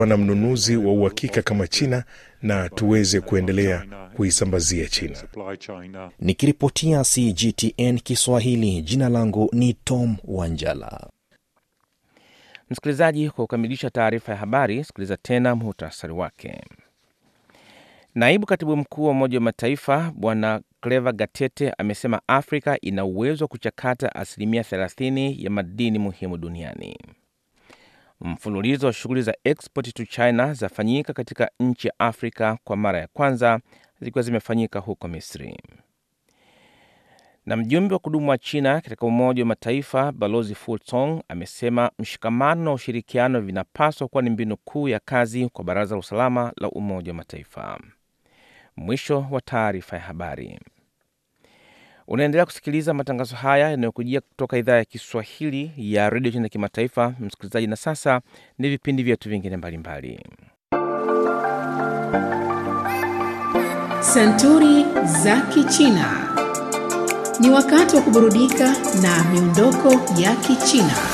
na mnunuzi wa uhakika kama China na tuweze kuendelea kuisambazia China. Nikiripotia CGTN Kiswahili, jina langu ni Tom Wanjala. Msikilizaji, kwa kukamilisha taarifa ya habari, sikiliza tena muhtasari wake. Naibu katibu mkuu wa Umoja wa Mataifa Bwana Cleva Gatete amesema Afrika ina uwezo wa kuchakata asilimia 30 ya madini muhimu duniani. Mfululizo wa shughuli za export to China zafanyika katika nchi ya Afrika kwa mara ya kwanza zikiwa zimefanyika huko Misri. Na mjumbe wa kudumu wa China katika Umoja wa Mataifa Balozi Fu Song amesema mshikamano na ushirikiano vinapaswa kuwa ni mbinu kuu ya kazi kwa Baraza la Usalama la Umoja wa Mataifa. Mwisho wa taarifa ya habari. Unaendelea kusikiliza matangazo haya yanayokujia kutoka idhaa ya Kiswahili ya redio China Kimataifa, msikilizaji. Na sasa ni vipindi vyetu vingine mbalimbali. Santuri za Kichina. Ni wakati wa kuburudika na miondoko ya Kichina.